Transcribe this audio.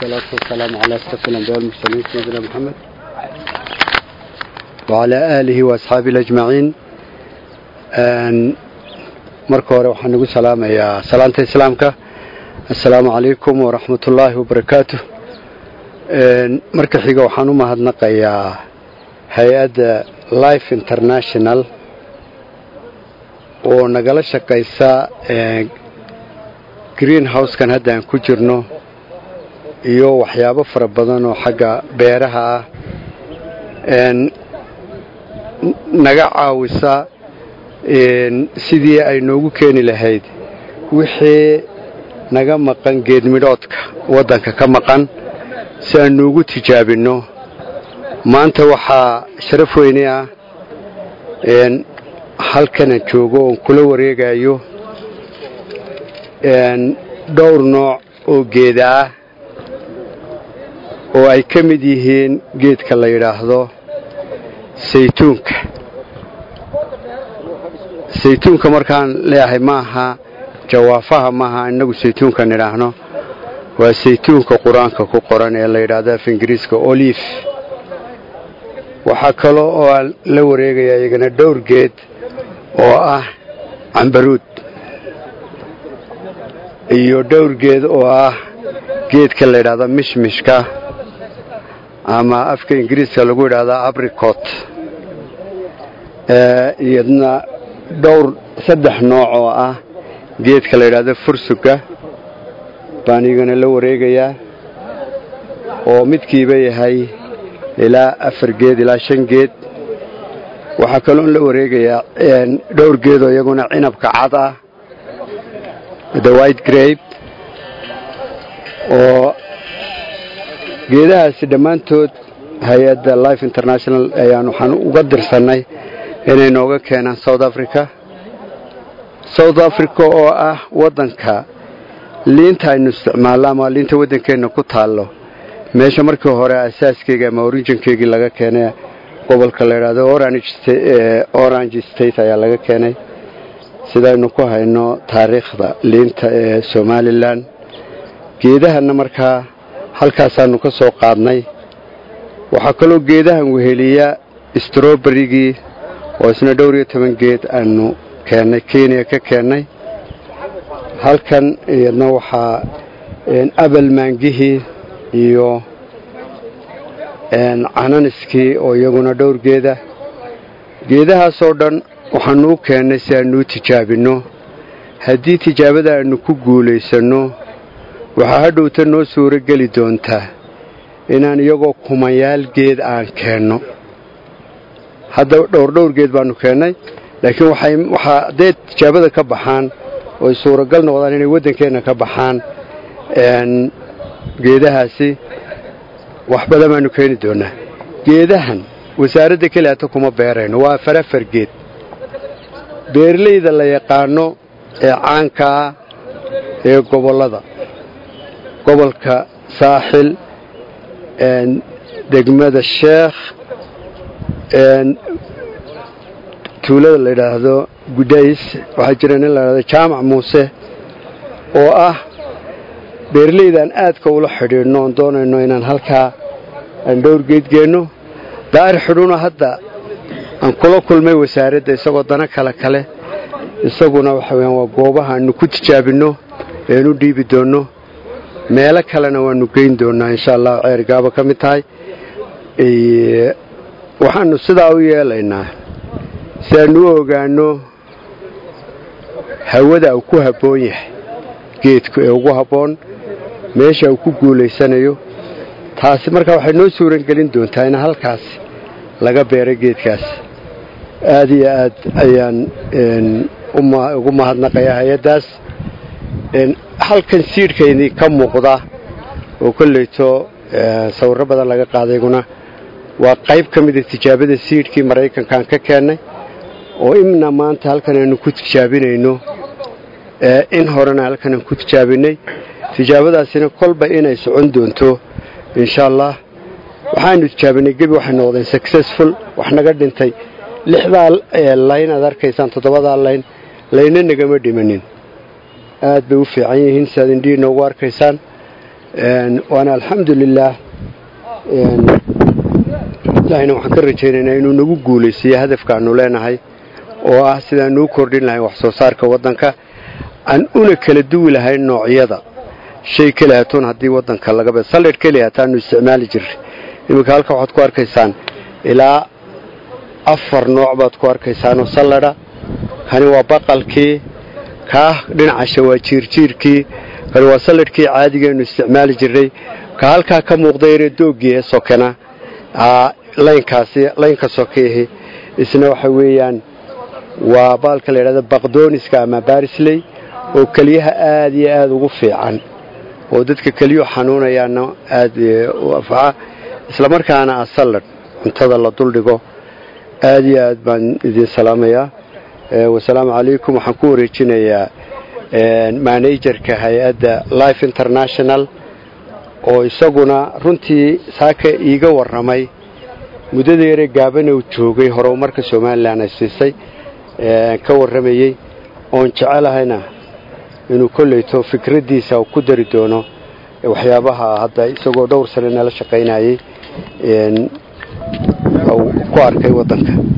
والصلاة والسلام على أشرف الأنبياء والمرسلين سيدنا محمد وعلى آله وأصحابه الأجمعين marka hore waxaan ugu salaamayaa salaanta islaamka assalaamu calaykum waraxmat ullaahi wabarakaatu marka xiga waxaan u mahadnaqayaa hay-adda life international oo nagala shaqaysa green housekan hadda aan ku jirno iyo waxyaabo fara badan oo xagga beeraha ah naga caawisa sidii ay noogu keeni lahayd wixii naga maqan geedmidhoodka waddanka ka maqan si aan noogu tijaabinno maanta waxaa sharaf weyne ah halkanaan joogo oon kula wareegayo dhowr nooc oo geeda ah oo ay ka mid yihiin geedka la yidhaahdo saytuunka saytuunka markaan leeyahay maaha jawaafaha maaha innagu saytuunka nidhaahno waa saytuunka qur-aanka ku qoran ee la yidhaahdo af ingiriiska oliif waxaa kaloo oo aan la wareegaya iyagana dhowr geed oo ah cambaruud iyo dhowr geed oo ah geedka la yidhaahdo mishmishka ama afka ingiriiska lagu yidhaahdo abricot iyadna dhowr saddex nooc oo ah geedka la yidhaahdo fursuga baan iyagana la wareegayaa oo midkiiba yahay ilaa afar geed ilaa shan geed waxaa kaloon la wareegayaa dhowr geed oo iyaguna cinabka cad ah the white grape oo geedahaasi dhammaantood hay-adda life international ayaan waxaan uga dirsannay inay nooga keenaan south africa south africa oo ah waddanka liinta aynu isticmaallo ama liinta waddankeenna ku taallo meesha markii hore asaaskeyga ama originkeygii laga keenay gobolka la yidhaahdo orange state ayaa laga keenay sidaynu ku hayno taariikhda liinta ee somalilan geedahana markaa halkaasaanu ka soo qaadnay waxaa kaloo geedahan weheliya stroberigii oo isna dhowr iyo toban geed aanu keennay kenya ka keennay halkan iyadna waxaa abal maangihii iyo cananiskii oo iyaguna dhowr geeda geedahaasoo dhan waxaanu u keennay si aanu u tijaabinno haddii tijaabada aanu ku guulaysanno waxaa hadhowta noo suuro geli doontaa inaan iyagoo kumayaal geed aan keenno hadda dhowr dhowr geed baanu keennay laakiin waxaa hadday tijaabada ka baxaan ooy suuragal noqdaan inay waddankeenna ka baxaan geedahaasi wax badan baanu keeni doonaa geedahan wasaaradda keliata kuma beerayno waa farafar geed beerleyda la yaqaano ee caankaa ee gobollada gobolka saaxil degmada sheekh tuulada la yidhaahdo gudays waxaa jira nin la yidhahdo jaamac muuse oo ah beerleydaan aadka ula xidhiidhno oon doonayno inaan halkaa aan dhowr geedgeenno daari xidhuuna hadda aan kula kulmay wasaaradda isagoo dana kale kale isaguna waxa weyaan waa goobaha aanu ku tijaabinno eanu dhiibi doonno meelo kalena waanu geyn doonaa insha allah ceergaaba ka mid tahay waxaanu sidaa u yeelaynaa si aanu u ogaanno hawada uu ku habboon yahay geedku ee ugu habboon meesha uu ku guulaysanayo taasi markaa waxay noo suuran gelin doontaa in halkaas laga beero geedkaas aad iyo aad ayaan ugu mahadnaqayaa hay-addaas halkan siidhkaydii ka muuqda oo kolleyto sawirro badan laga qaadayguna waa qayb ka mida tijaabada siidhkii maraykankaan ka keennay oo imna maanta halkan aanu ku tijaabinayno in horena halkan aan ku tijaabinay tijaabadaasina kolba inay socon doonto insha allah waxaanu tijaabinay gebi waxay noqdeen successful wax naga dhintay lixdaa layn aad arkaysaan toddobadaa layn layna nagama dhimanin aad bay u fiican yihiin siaad indhihii noogu arkaysaan waana alxamdulilaah ilaahayna waxaan ka rajaynaynaa inuu nagu guulaysiiyo hadafkaanu leenahay oo ah sidaan nuu kordhin lahayn wax soo saarka waddanka aan una kala duwi lahayn noocyada shay keli hatoon haddii waddanka lagaba salladh keli hataanu isticmaali jirray iminka halka waxaad ku arkaysaan ilaa afar nooc baad ku arkaysaanoo salladha kani waa baqalkii kaah dhinacasha waa jiirjiirkii kani waa salladhkii caadigeenu isticmaali jirray ka halkaa ka muuqda yaree dooggii ee sokena laynkaasi laynka sokeehi isna waxa weeyaan waa baalka la yidhahda baqdooniska ama barisley oo keliyaha aada iyo aada ugu fiican oo dadka keliyuhu xanuunayaana aada u anfaca islamarkaana ah salladh cuntada la duldhigo aada iyo aad baan idin salaamayaa wasalaamu calaykum waxaan ku wareejinayaa managerka hay-adda life international oo isaguna runtii saaka iiga warramay muddada yare gaabana uu joogay horumarka somalilan ay siisay ka warramayey oon jecelahayna inuu kolleyto fikraddiisa ku dari doono waxyaabaha hadda isagoo dhowr sane nala shaqaynayay ku arkay waddanka